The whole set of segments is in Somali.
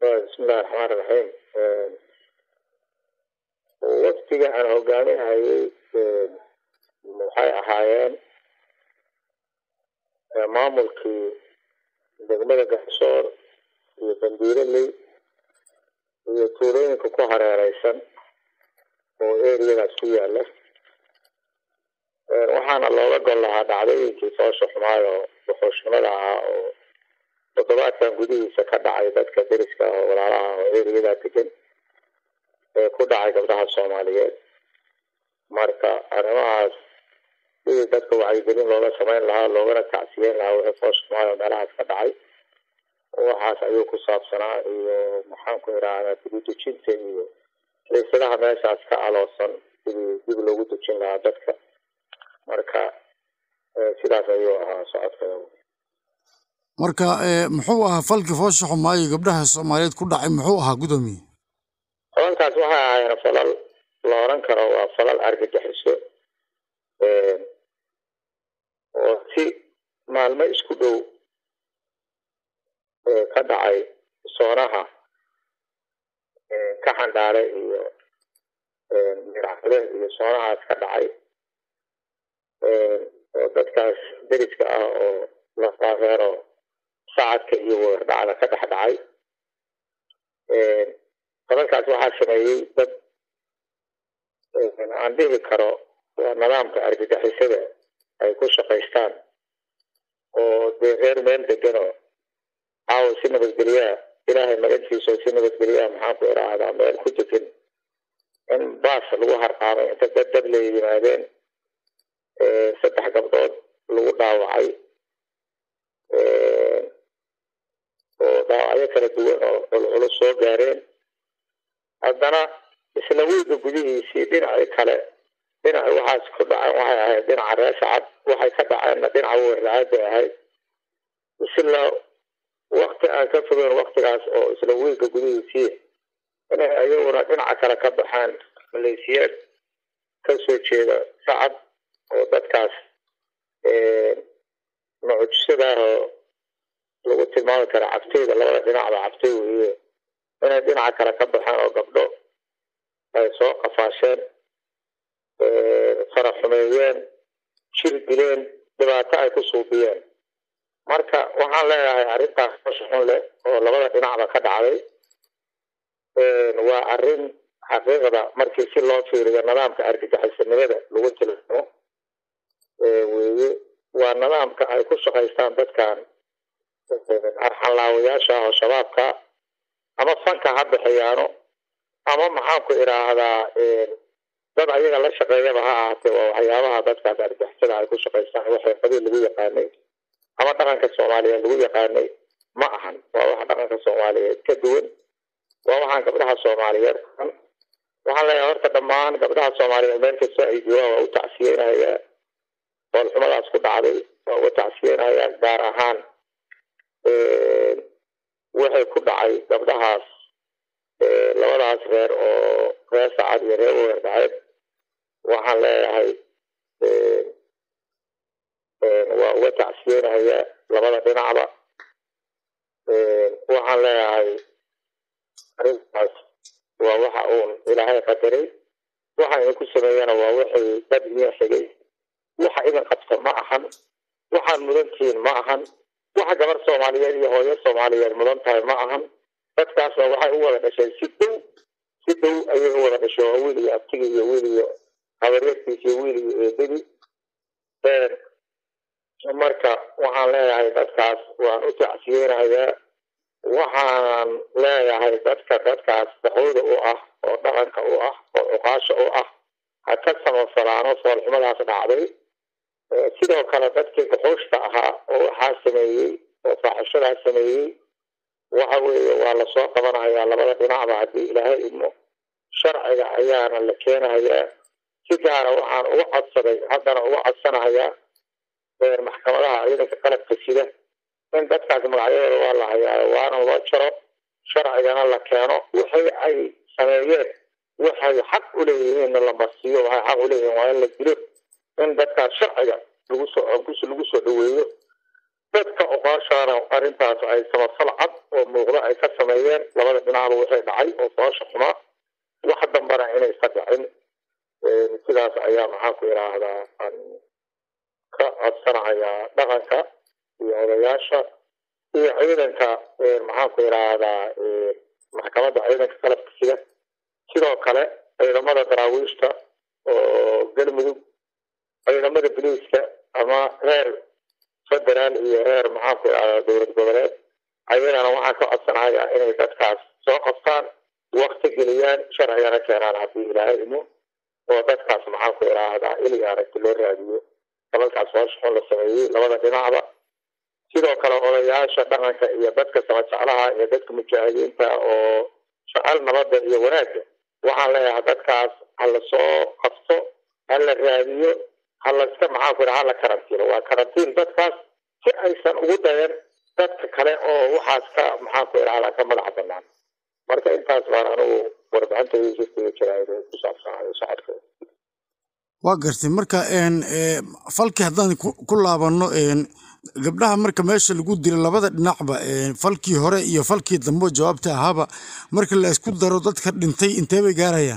bismillahi raxmaan raxiim waftiga aan hogaaminayay waxay ahaayeen maamulkii degmada garsoor iyo bandiiraley iyo tuulooyinka ku hareereysan oo eriyadaas ku yaala waxaana looga gol lahaa dhacdooyinkii foosha xumaayo wuxuushnimada ahaa oo toddobaadkan gudihiisa ka dhacay dadka deriska oo walaalaha oo eriyadaa degan ee ku dhacay gabdhaha soomaaliyeed marka arrimahaas sidii dadka wacyigelin looga samayn lahaa loogana tacsiyeyn lahaa wixii foosha xumaayo meelahaas ka dhacay waxaas ayuu ku saabsanaa iyo maxaan ku idhaahdaa dibudejinta iyo xiisadaha meeshaas ka aloosan sidii dib loogu dejin lahaa dadka marka sidaas ayuu ahaa socodka marka muxuu ahaa falkii foosha xumaayo gabdhaha soomaaliyeed ku dhacay muxuu ahaa gudoomiye falalkaas waxay ahaayeen falal la oran karo waa falal argagixiso oo si maalmo isku dhow ka dhacay soonaha ka xandhaale iyo miracade iyo soonahaas ka dhacay oo dadkaas deriska ah oo lafaareero sacadka iyo weerdhacda ka dhex dhacay falalkaas waxaa sameeyey dad aan dhihi karo waa nidaamka argagixisada ay ku shaqaystaan oo dee reer meel deganoo caawa si nabadgelyaa ilaahay magantiisa oo si nabadgelyaa maxaan ku idhaahdaa meel ku degan in baas lagu harqaamay inta dad dad la yimaadeen saddex gabdhood lagu dhaawacay oo dhaawacyo kala duwan oo culculus soo gaareen haddana isla weyga gudihiisii dhinacii kale dhinaci waxaas ku dhaceen waxay ahayd dhinaca reesacad waxay ka dhaceenna dhinaca weerdacaad bay ahayd isla wakti aan ka fogeyn waktigaas oo isla weyga gudihiisii inay ayaguna dhinaca kale ka baxaan maleesiyaad ka soo jeeda sacad oo dadkaas mucjisadaahoo lagu tilmaami kara cabteyda labada dhinacba cabtey weeye inay dhinaca kale ka baxeen oo gabdho ay soo qafaasheen faraxumeeyeen jir dileen dhibaato ay ku suubiyeen marka waxaan leeyahay arrintaas foosha xun leh oo labada dhinacba ka dhacday waa arrin xaqiiqda markii si loo fiiriyo nidaamka argagixisanimada lagu tilmaamo weeye waa nidaamka ay ku shaqaystaan dadkan arxanlaawayaasha ah oo shabaabka ama fanka ha bixiyaano ama maxaan ku idhaahdaa dad ayaga la shaqeeyaba ha ahaatee waa waxyaabaha dadkaas argixisada ay ku shaqaystaan waxay qabiil lagu yaqaanay ama dhaqanka soomaaliyeed lagu yaqaanay ma ahan waa wax dhaqanka soomaaliyeed ka duwan waa waxaan gabdhaha soomaaliyeed waxaan leeyahay horta dhammaan gabdhaha soomaaliyeed meel kastoo ay joogaan waa u tacsiyeynayaa foolxumadaas ku dhacday waa uga tacsiyeynayaa gaar ahaan waxay ku dhacay gabdhahaas labadaas reer oo reer sacad iyo reer weerdhaceed waxaan leeyahay waa uga tacsiyeynayaa labada dhinacba waxaan leeyahay arrintaas waa waxa uun ilaahay qadaray waxa idinku sameeyana waa wixii dad idin xigay waxa idin qabta ma ahan waxaad mudantihiin ma ahan waxa gabar soomaaliyeed iyo hooyo soomaaliyeed mudan tahay ma ahan dadkaasna waxay u wada dhasheen si dhow si dhow ayay u wada dhasheen waa wiil iyo abtigi iyo wiil iyo habareerkiis iyo wiil iyo eedadii marka waxaan leeyahay dadkaas waan u tacsiyeynayaa waxaan leeyahay dadka dadkaas daxooda u ah oo dhaqanka u ah oo cuqaasha u ah ha ka samafalaano foolxumadaas dhacday sidoo kale dadkii guxuushta ahaa oo waxaa sameeyey oo faaxishadaas sameeyey waxa weeye waa lasoo qabanayaa labada dhinacba haddii ilaahay idmo sharciga ayaana la keenayaa si gaara waxaan uga codsaday haddana uga codsanahayaa maxkamadaha ciidanka qalabka sida in dadkaas magacyadooda waa la hayaayo waana loo jaro sharcigana la keeno wixii ay sameeyeen waxay xaq u leeyihiinna la marsiiyo waxay xaq u leeyihiin waa in la dilo in dadkaas sharciga lagu soo lagu soo dhaweeyo dadka oqaashaana arrintaas ay samafal cad oo muuqda ay ka sameeyeen labada dhinacba waxay dhacay oo foosha xumaa wax dambana inaysa dhicin sidaas ayaa maxaan ku idhaahdaa aan ka codsanayaa dhaqanka iyo odayaasha iyo ciidanka maxaan ku idhaahdaa maxkamadda ciidanka qalabka sida sidoo kale ciidamada daraawiishta oo galmudug ciidamada biliiska ama heer federaal iyo heer maxaan ku idhahdaa dowlad goboleed ayagana waxaan ka codsanayaa inay dadkaas soo qabtaan wakti geliyaan sharcigana keenaan haddii ilaahay imo oo dadkaas maxaan ku idhaahdaa iliga aragti loo raadiyo dalalkaas hooshaxun la sameeyey labada dhinacba sidoo kale odayaasha dhaqanka iyo dadka samajeclaha iyo dadka mujaahidiinta oo jecel nabadda iyo wanaagga waxaan leeyahay dadkaas ha la soo qabto ha la raadiyo ha laska maxaan ku idhaha ha la karantiino waa karantiin dadkaas si aysan ugu dayan dadka kale oo waxaas ka maxaan ku idhahdaa ka madax banaan marka intaas baan anigu warbixintayda jirayd ku saabsanayo socodkeeda waa gartay marka falkii haddaan ku laabanno gabdhaha marka meesha lagu dilo labada dhinacba falkii hore iyo falkii dambe jawaabta ahaaba marka la isku daro dadka dhintay intee bay gaarayaan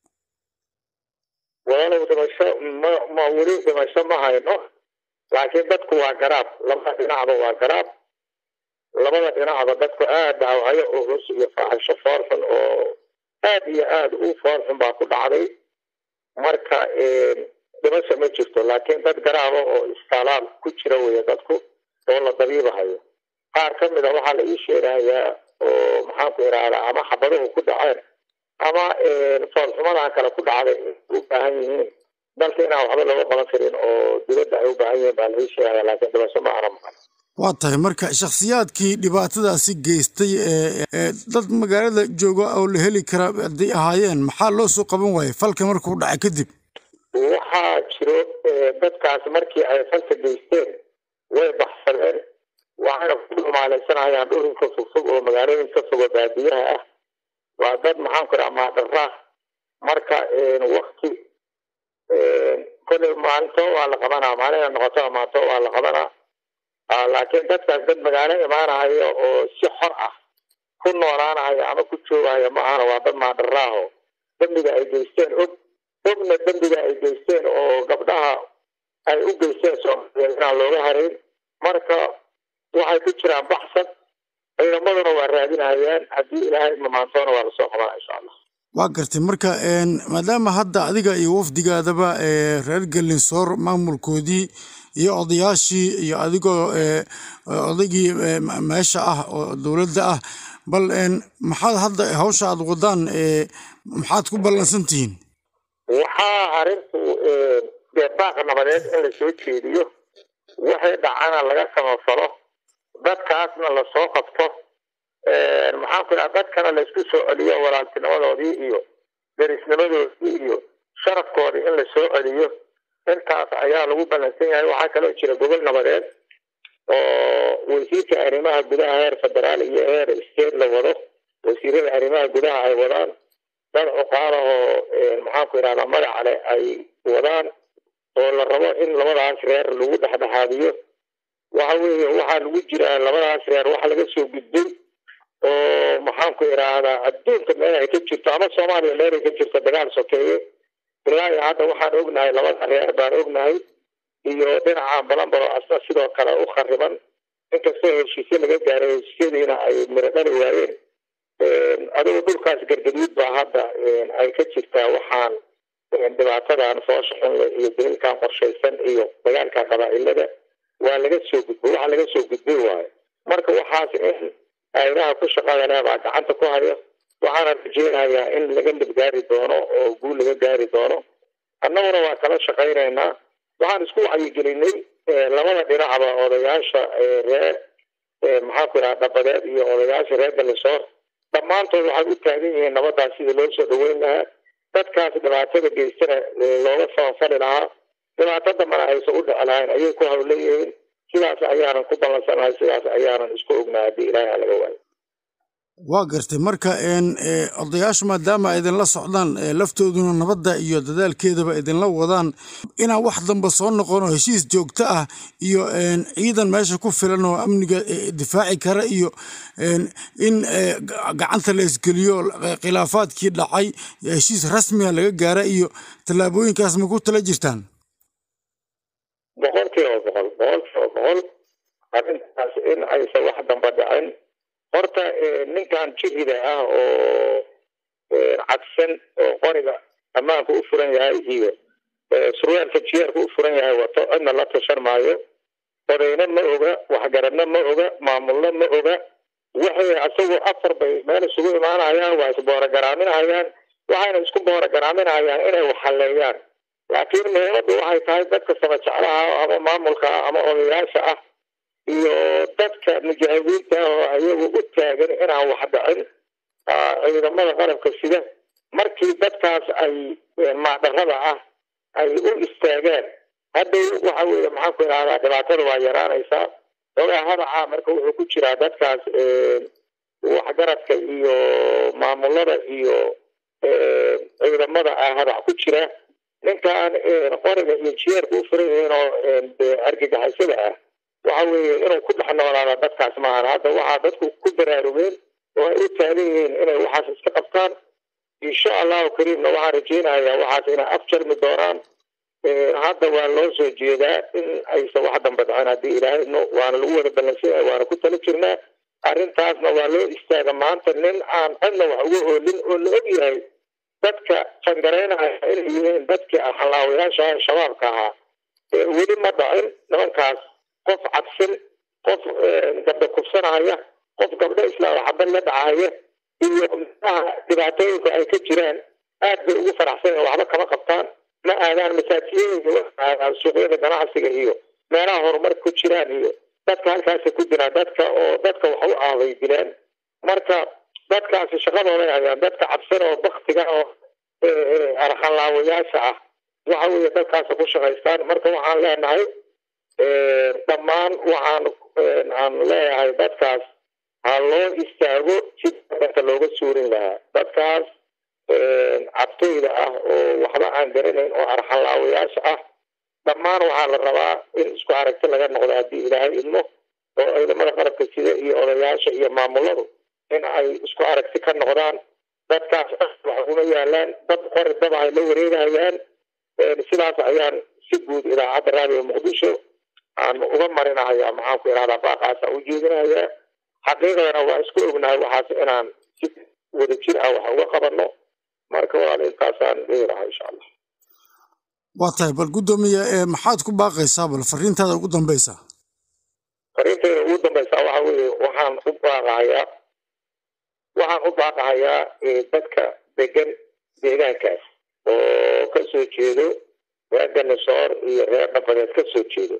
walaalow dhimasho ma ma weli dhimasho ma hayno laakiin dadku waa garaab labada dhinacba waa garaab labada dhinacba dadku aad dhaawacyo culus iyo faaxisho foorxun oo aad iyo aad u foorxun baa ku dhacday marka dhimasho ma jirto laakiin dad garaaba oo istaalaal ku jira weeye dadku oo la dabiibahayo qaar ka mid a waxaa la ii sheegayaa oo maxaan ku idhaahdaa ama xabaduhu ku dhaceen ama foolxumadan kale ku dhacday u baahan yihiin dalka inaan waxba looga qaban karin oo dibadda ay u baahan yihiin baa la ii sheegaya laakiin dhimasho ma ana maqan waa tahay marka shakhsiyaadkii dhibaatadaasi geystay ee dad magaalada jooga oo la heli kara hadday ahaayeen maxaa loo soo qaban waayay falka markuu dhacay kadib waxaa jiro dadkaas markii ay falka geysteen way baxsadeen waxayna ku dhumaalaysanayaan dhurinka fogfog oo magaalooyinka fogo baadiyaha ah waa dad maxaan ku dhaha maadharaa marka wakti kolley maalinto waa la qabanaa maalina noqoto maalinto waa la qabanaa laakiin dadkaas dad magaalo imaanaya oo si xor ah ku noolaanaya ama ku joogaya ma ahana waa dad maadharaaho dembiga ay geysteen og ogna dembiga ay geysteen oo gabdhaha ay u geysteen soomaaliyeed inaan looga harayn marka waxay ku jiraan baxsad ciidamaduna waa raadinayaan haddii ilaahay mamaantoona waa lasoo qabana insha allah waa gartay marka maadaama hadda adiga iyo wafdigaadaba reer galinsoor maamulkoodii iyo odayaashii iyo adigoo odaygii meesha ah oo dowladda ah bal maxaad hadda hawsha aad wadaan maxaad ku ballansan tihiin waxaa arrintu dee baaqa nabadeed in la soo jeediyo waxay dhacana laga samafalo dadkaasna lasoo qabto maxaan ku idhaha dadkana laysku soo celiyo walaaltinimadoodii iyo derisnimadoodii iyo sharafkoodii in la soo celiyo intaas ayaa lagu ballansan yahay waxaa kaloo jira gobol nabadeed oo wasiirka arrimaha gudaha heer federaal iyo heer state la wado wasiirada arrimaha gudaha ay wadaan dad cuqaalahoo maxaan ku idhahdaa magaca leh ay wadaan oo la rabo in labadaas reer lagu dhexdhexaadiyo waxa weeye waxaa lagu jiraa labadaas reer waxa laga soo gudbay oo maxaan ku idhaahdaa adduunka meel ay ka jirto ama soomaaliya meel ay ka jirto dagaal sokeeye ilaa iyo hadda waxaan ognahay labada reer baan ognahay iyo dhinaca balambaro asna sidoo kale u khariban inkastoo heshiisyo laga gaaray heshiisyadiina ay miro dhali waayeen adigu dhulkaas gargaduud baa hadda ay ka jirtaa waxaan dhibaatadan foosha xunle iyo daliilkan qorshaysan iyo dagaalka qabaa'ilada waa laga soo gudbay waxa laga soo gudbay waayo marka waxaas in aynaha ku shaqada leh baa gacanta ku hayo waxaana rajeynayaa in laga nabgaari doono oo guul laga gaari doono annaguna waa kala shaqaynaynaa waxaan isku wacyigelinay labada dhinacba odayaasha reer maxaan ku idhaha dhabadeed iyo odayaasha reer galisoor dhammaantood waxay u taagan yihiin nabadaas sidii loo soo dhaweyn lahaa dadkaas dhibaatada geystana looga samafali lahaa dhibaato dambana aysan u dhici lahayn ayay ku hawleeyihiin sidaas ayaanan ku ballansanahay sidaas ayaanan isku ognahay haddii ilaahay laga waayo waa gartay marka odayaashu maadaama idinla socdaan laftooduna nabadda iyo dadaalkeedaba idinla wadaan inaan wax damba soo noqon oo heshiis joogto ah iyo ciidan meesha ku filan oo amniga difaaci kara iyo in gacanta la isgeliyo khilaafaadkii dhacay heshiis rasmiga laga gaara iyo tallaabooyinkaas ma ku tala jirtaan boqol kiiba boqol boqol kiiba boqol arrintaas in aysan wax damba dhicin horta ninkan jirida ah oo cadsan oo qoriga ammaanka u furan yahay iyo surwaalka jiyaarka u furan yahay wato cidna la tashan maayo odayna ma oga waxgaradna ma oga maamulna ma oga waxay asagoo afar bay meel isugu imaanayaan waa isboorogaraminayaan waxayna isku boorogaraminayaan inay waxhalleeyaan laakiin muhiimaddu waxay tahay dadka samajeclaha ama maamulka ama odayaasha ah iyo dadka mujaahidiinta oo ayagu u taagan inaan wax dhicin ciidamada qalabka sida markii dadkaas ay maadharada ah ay u istaagaan hadday waxa weeye maxaan ku idhahdaa dhibaatada waa yaraanaysaa ogaa hadaca marka wuxuu ku jiraa dadkaas waxgaradka iyo maamulada iyo ciidamada ah hadac ku jira ninkan qoriga iyo jiyeerka u furan yihiin oo argagixisada ah waxa weeye inuu ku dhex noolaada dadkaas maahan hadda waxaa dadku ku baraarugeen oo ay u taagan yihiin inay waxaas iska qabtaan insha allahu kariimna waxaan rajeynayaa waxaas inay afjarmi doonaan hadda waa loo soo jeedaa in aysan wax damba dhicin haddii ilaahay no waana lagu wada ballansanya waana ku tala jirnaa arrintaasna waa loo istaaga maanta nin aan cidna wax uga oolin oo la og yahay dadka jangaraynaya inay yihiin dadkii halaawayaasha shabaabka ahaa weli ma dhicin nimankaas qof cabsan qof gabdho kufsanaya qof gabdho islaam xabad la dhacaya iyo mxaha dhibaatooyinka ay ka jiraan aad bay ugu faraxsan waxba kama qabtaan ma aadaan masaajiyooyinka aadaan suuqyada ganacsiga iyo meelaha horumar ku jiraan iyo dadka halkaasa ku jiraan dadka oo dadka wax u ahbay dilaan marka dadkaasi shaqadooday hayaan dadka cabsan oo baktiga oo arxalaawayaasha ah waxa weeye dadkaasa ku shaqaystaan marka waxaan leenahay dhammaan waxaan aan leeyahay dadkaas ha loo istaago si dadka looga suurin lahaa dadkaas cabtooyda ah oo waxba aan garanayn oo arxalaawayaasha ah dhammaan waxaa la rabaa in isku aragti laga noqdo haddii ilaahay idmo oo ciidamada qalabka sida iyo odayaasha iyo maamuladu in ay isku aragti ka noqdaan dadkaas wax uma yaalaan dad qori daba ay la wareegayaan sidaas ayaan si guud idaacadda raadiyo muqdisho aan uga marinahayaa maxaan ku idhahdaa baaqaasa u jeedinayaa xaqiiqadana waa isku ognahay waxaas inaan si wada jir ah wax uga qabanno marka walaal intaasaan dhihi lahaa insha allah waa tahay bal guddoomiye maxaad ku baaqaysaa bal fariintaada ugu dambaysa fariintayda ugu dambaysaa waxa weeye waxaan u baaqahayaa waxaan u baaqahayaa dadka degan deegaankaas oo ka soo jeedo reer ganisoor iyo reer dhabadeed ka soo jeedo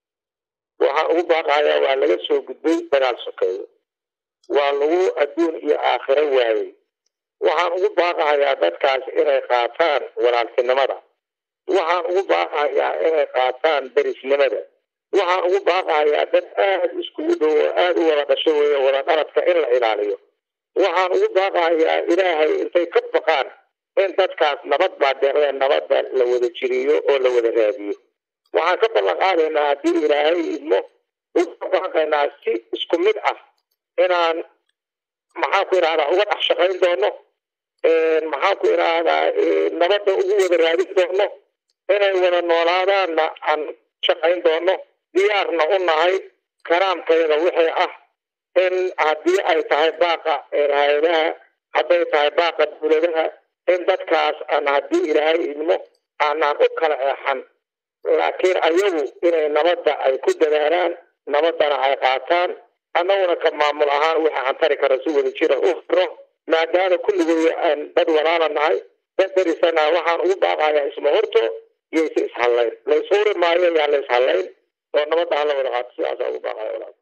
waxaan ugu baaqahayaa waa laga soo gudbay dagaal sokeeyo waa lagu adduun iyo aakhiro waayey waxaan ugu baaqahayaa dadkaas inay qaataan walaaltinimada waxaan ugu baaqahayaa inay qaataan derisnimada waxaan ugu baaqahayaa dad aada iskugu dhow oo aada u wada dhasho weeye wada dhaladka in la ilaaliyo waxaan ugu baaqahayaa ilaahay intay ka baqaan in dadkaas nabad baa deeqdeen nabadda la wada jiriyo oo la wada raadiyo waxaan ka ballan qaadaynaa haddii ilaahay idmo uga baaqaynaa si isku mid ah inaan maxaan ku idhahdaa uga dhex shaqayn doono maxaan ku idhaahdaa nabadda ugu wada raadin doono inay wada noolaadaanna aan shaqayn doono diyaarna u nahay karaamkayda wixii ah in haddii ay tahay baaqa hay-adaha hadday tahay baaqa dowladaha in dadkaas aan haddii ilaahay idmo aanaan u kala eexan laakiin ayagu inay nabadda ay ku dadaalaan nabaddana ay qaataan annaguna ka maamul ahaan wixii aan tari kara si wada jira u firo maadaama kulligooda aan dad walaala nahay dad darisana waxaan ugu baaqayaa isma horto iyaysa ishallayn layshuuri maayo yaa la ishallayn oo nabadda hala wada qaato sidaasa ugu baaqaya walaal